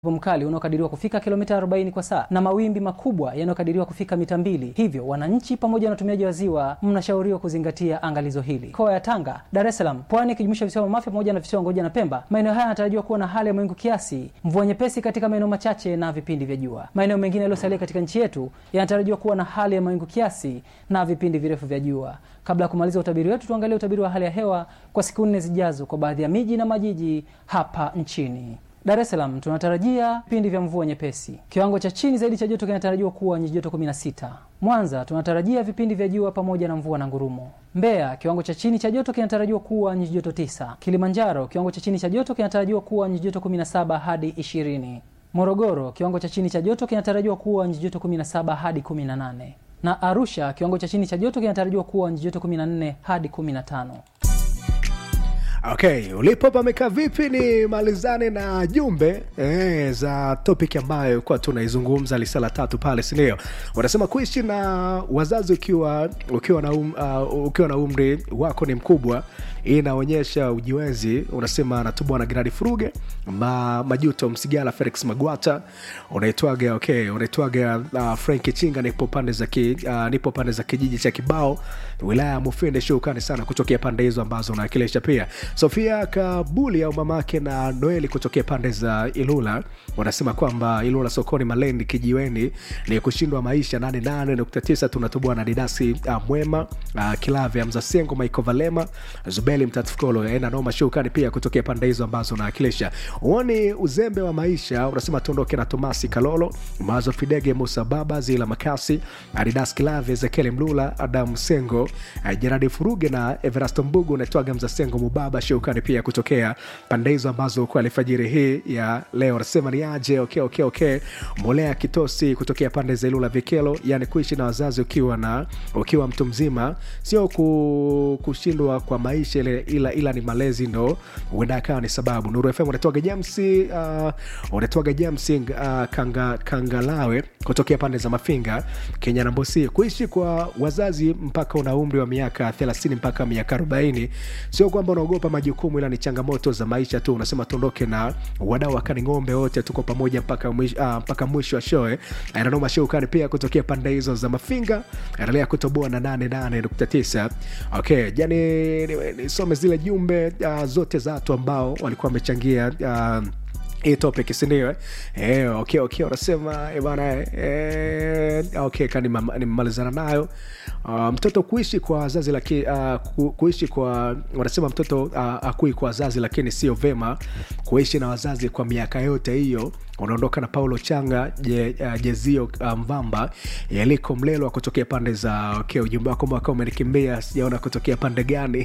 upepo mkali unaokadiriwa kufika kilomita 40 kwa saa na mawimbi makubwa yanayokadiriwa kufika mita mbili. Hivyo wananchi pamoja na watumiaji wa ziwa mnashauriwa kuzingatia angalizo hili. Mikoa ya Tanga, Dar es Salaam, Pwani ikijumuisha visiwa vya Mafia pamoja na visiwa Ngoja na Pemba, maeneo haya yanatarajiwa kuwa na hali ya mawingu kiasi, mvua nyepesi katika maeneo machache na vipindi vya jua. Maeneo mengine yaliyosalia katika nchi yetu yanatarajiwa kuwa na hali ya mawingu kiasi na vipindi virefu vya jua. Kabla ya kumaliza utabiri wetu, tuangalie utabiri wa hali ya hewa kwa siku nne zijazo kwa baadhi ya miji na majiji hapa nchini. Dar es Salaam tunatarajia vipindi vya mvua nyepesi. Kiwango cha chini zaidi cha joto kinatarajiwa kuwa nyuzi joto 16. Mwanza tunatarajia vipindi vya jua pamoja na mvua na ngurumo. Mbeya kiwango cha chini cha joto kinatarajiwa kuwa nyuzi joto 9. Kilimanjaro kiwango cha chini cha joto kinatarajiwa kuwa nyuzi joto 17 hadi 20. Morogoro kiwango cha chini cha joto kinatarajiwa kuwa nyuzi joto 17 hadi 18. Na Arusha kiwango cha chini cha joto kinatarajiwa kuwa nyuzi joto 14 hadi 15. Okay, ulipo pamekaa vipi? Ni malizane na jumbe eh, za topic ambayo kuwa tunaizungumza lisala tatu pale, si ndio? Wanasema kuishi na wazazi ukiwa ukiwa na, um, uh, ukiwa na umri wako ni mkubwa, hii inaonyesha ujiwezi. Unasema natubwa na Gerard Furuge ma, Majuto Msigala, Felix Magwata, unaitwaga okay, unaitwaga uh, Frank Chinga, nipo pande za ki, uh, nipo pande za kijiji cha Kibao, wilaya ya Mufindi. Shukrani sana kutokea pande hizo ambazo unawakilisha pia Sofia Kabuli au mamake na Noeli kutokea pande za Ilula wanasema kwamba Ilula sokoni Malendi kijiweni ni kushindwa maisha 88.9 tunatoboa na Didasi uh, Mwema uh, Kilave Mzasengo Maiko Valema Zubeli Mtatufukolo ena noma shukani pia kutokea pande hizo ambazo unawakilisha. Uoni uzembe wa maisha unasema tuondoke na Tomasi Kalolo Mazo Fidege Musa Baba Zila Makasi Adidas Kilave Ezekiel Mlula Adam Sengo uh, Jeradi Furuge na Everasto Mbugu unaitwaga Mzasengo Mubaba shukrani pia kutokea pande hizo ambazo kwa alfajiri hii ya leo anasema ni aje okay, okay, okay. Molea Kitosi kutokea pande za Ilula Vikelo, yani kuishi na wazazi ukiwa na ukiwa mtu mzima sio ku, kushindwa kwa maisha ile, ila, ila ni malezi ndo huenda akawa ni sababu. Nuru FM unatoaga James uh, unatoaga James uh, kanga, Kangalawe kutokea pande za Mafinga Kenya na Mbosi, kuishi kwa wazazi mpaka una umri wa miaka 30 mpaka miaka 40 sio kwamba unaogopa majukumu ila ni changamoto za maisha tu. Unasema tuondoke na wadau wakani ng'ombe wote, tuko pamoja mpaka mwisho, uh, mpaka mwisho wa show. Ananoma show kani pia kutokea pande hizo za Mafinga, endelea kutoboa na 88.9. Okay, jani nisome zile jumbe uh, zote za watu ambao walikuwa wamechangia uh, hii topic sindio? Eh, okay, okay, unasema bana eh, okay, kani nimemalizana nayo uh, mtoto kuishi kwa wazazi lakini uh, ku, kuishi kwa wanasema mtoto uh, akui kwa wazazi lakini sio vema kuishi na wazazi kwa miaka yote hiyo unaondoka na paulo changa je, uh, jezio uh, mvamba yaliko mlelo kutokea pande za okay, ujumbe wako mwaka umenikimbia sijaona kutokea pande gani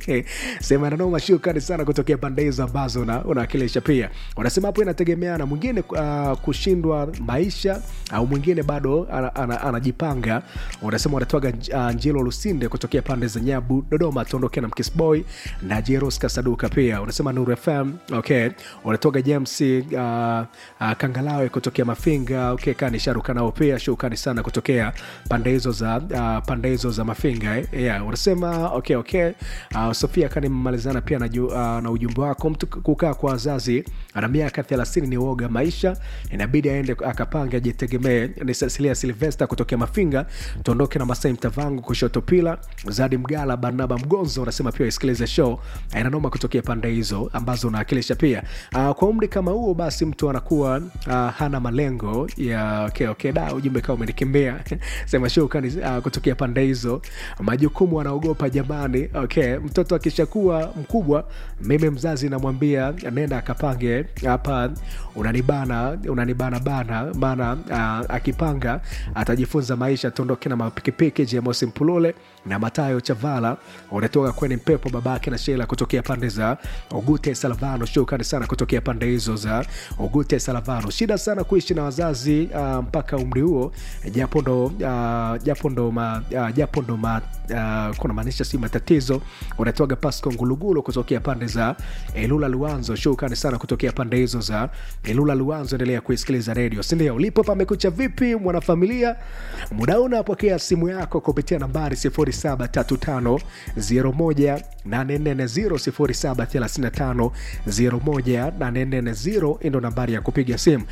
sema nanoma shukani sana kutokea pande hizo ambazo unawakilisha una pia unasema hapo inategemeana mwingine uh, kushindwa maisha au mwingine bado anajipanga ana, ana, ana unasema unatwaga uh, njilo lusinde kutokea pande za nyabu dodoma tuondoke na mkisboy na jeros kasaduka pia unasema nuru fm okay unatoga james uh, uh, kangalawe kutokea mafinga okay, kani sharuka nao pia shukani sana kutokea pande hizo za uh, pande hizo za mafinga eh? yeah, unasema okay, okay. Uh, sofia kani mmalizana pia na, uh, na ujumbe wako mtu kukaa kwa wazazi ana miaka thelathini ni uoga maisha inabidi aende akapange ajitegemee ni cecilia silvesta kutokea mafinga tuondoke na masai mtavangu kushoto pila zadi mgala barnaba mgonzo unasema pia isikilize show inanoma kutokea pande hizo ambazo unaakilisha pia uh, kwa umri kama huo basi mtu anakuwa uh, hana malengo ya okay, okay, da ujumbe kawa umenikimbia sema shukani uh, kutokea pande hizo majukumu anaogopa jamani okay mtoto akishakuwa mkubwa mimi mzazi namwambia nenda akapange hapa unanibana unanibana bana maana uh, akipanga atajifunza maisha tuondoke na mapikipiki jemosi mpulule na matayo chavala unatoka kweni mpepo babake na shela kutokea pande za ugute salavano shukrani sana kutokea pande hizo za ugute salavano shida sana kuishi na wazazi uh, mpaka umri huo japo ndo uh, japo ndo ma, uh, japo ndo ma, uh, kuna maanisha si matatizo unatoaga pasco ngulugulu kutokea pande za elula luanzo shukrani sana kutokea pande hizo za elula luanzo endelea kuisikiliza redio sindio ulipo pamekucha vipi mwanafamilia muda unapokea simu yako kupitia nambari sifuri 0735 01 840 0735 01 840 ndo nambari ya kupiga simu